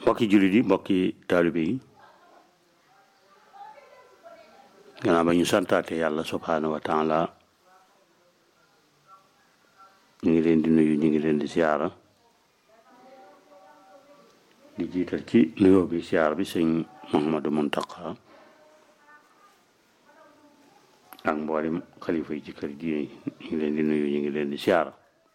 mbokki jullit yi mbokki taalibe yi gannaaw ba ñu santaate yàlla subhaanahu wa taala ñu ngi leen di nuyu ñu ngi leen di siyaara di jiital ci nuyoo bi siyaar bi sëñ Mouhamadou Mountakha ak mboolem xalifa yi ci kër diine yi ñu ngi leen di nuyu ñu ngi leen di siyaara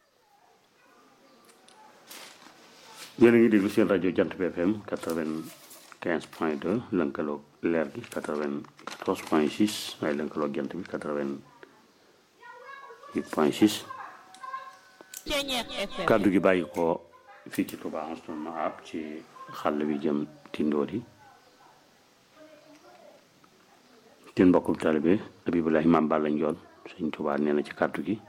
yéen a ngi déglu seen rajo jant bi FM quatre-vingt-quinze point deux lënkaloog leer gi quatre-vingt-quatorze point six waaye lënkaloog jant bi quatre-vingt-huit point six kàddu gi bàyyi ko fii ci Touba Anstouna ab ci xàll bi jëm Tindóodi seen mbokkum taalibe Abibulahi Maam Balla Njoon sëñ Touba nee na ci kàddu gi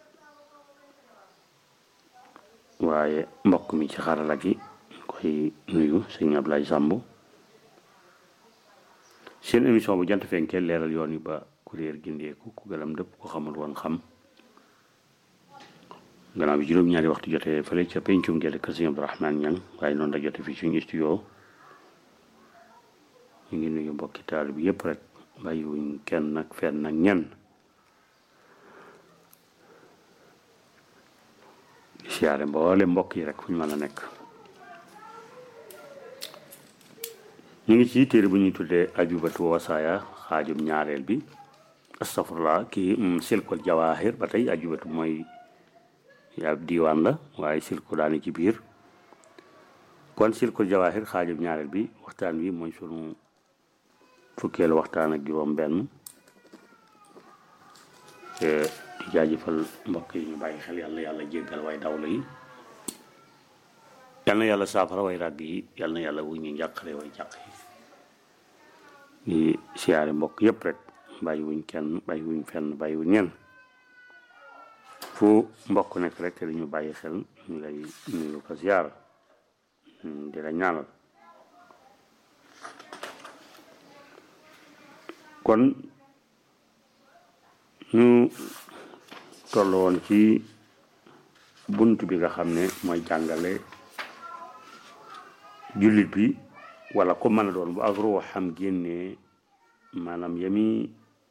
waaye mbokk mi ci xarala gi koy nuyu sëñ Ablaye Samb seen émission bu jant fenkee leeral yoon yi ba kuréer gindeeku ku gëlam dëpp ko xamul woon xam gannaaw bi juróom-ñaari waxtu jotee fële ca pencum gerte kër sëñ Abdourahmane Ñang waaye noonu la jote fii suñu studio ñu ngi nuyu mbokki taal bi yëpp rek bàyyiwuñ kenn nag fenn nag ñenn siyaare mboole mbokk yi rek fu ñu mën a nekk ñu ngi ci téere bu ñuy tuddee ajubatu wasaaya xaajum ñaareel bi astafurlah kii silkul jawaahir ba tey ajubatu mooy ab diiwaan la waaye silku daani ci biir kon silkul jawaahir xaajum ñaareel bi waxtaan wi mooy sunu fukkeelu waxtaan ak juróom benn di jaajëfal mbokk yi ñu bàyyi xel yàlla yàlla jéggal way dawla yi yal na yàlla saafara way ràgg yi yal na yàlla wuñ ñu njàqare way jàq yi di siyaare mbokk yépp rek bàyyi wuñ kenn bàyyi wuñ fenn bàyyi wuñ ñenn fu mbokk nekk rek te dañu bàyyi xel ñu lay nuyu ko siyaara di la ñaanal kon ñu toll woon ci bunt bi nga xam ne mooy jàngale jullit bi wala ko mën a doon bu ak ruuxam génnee maanaam yami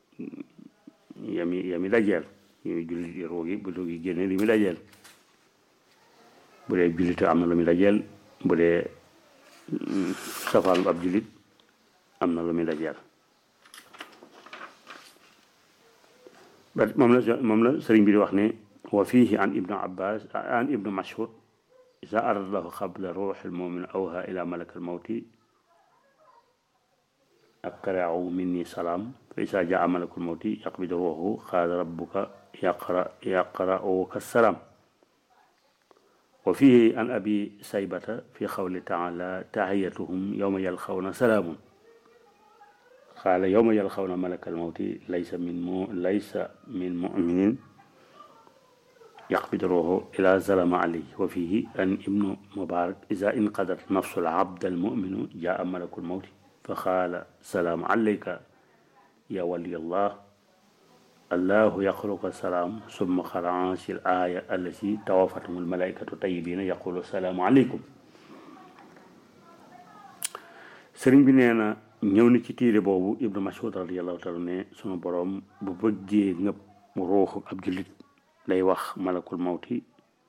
yami yami dajeel yooyu jullit yi ruu gi bu ruu gi génnee li muy dajeel bu dee jullit am na lu muy dajeel bu dee safaan ab jullit am na lu muy dajeel moom la moom la sëriñ bi di wax ne wa fiihi an ibnu abbas an ibnu mashhud isa arada lahu qabla ruux almumin awha ila malak almawti aqra'u minni salaam fa isa jaa malak almawti yaqbid ruuhu qaala rabbuka yaqra yaqra'uka salaam wa fiihi an abi saybata fi qawli taala tahiyatuhum yawma yalqawna salaamun qaala yawma yalqawna malakal mawti laysa min mu laysa min muminin yaqbid ruuhu ila zalama alayhi wa fihi an ibnu mubarak ida inqadat nafsu alabd almuminu jaa malakul mawti fa qaala salaamu alayka ya waliyallah allahu yaqruka salaam summa qaraa si l aaya allati tawafathum almalaikatu tayyibina yaqulu salaamu aleykum sëriñ bi nee na ñëw na ci tiire boobu ibnu mas'ud radiallahu taala ne sunu boroom bu bëggee ngëpp ruuxu ab jullit day wax malakul mawti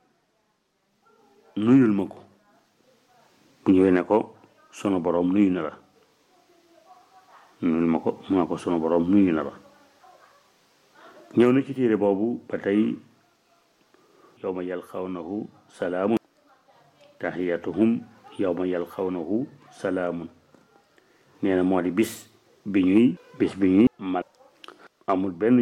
nuyul ma ko bu ñëwee ne ko sunu boroom nuyu na la nuyul ma ko mu ne ko sunu boroom nuyu na la ñëw na ci tiire boobu ba tey yawma yalqawnahu salaamun tahiyatuhum yawma yalqawnahu salaamun nee na moo di bis bi ñuy bis bi ñuy mal amul benn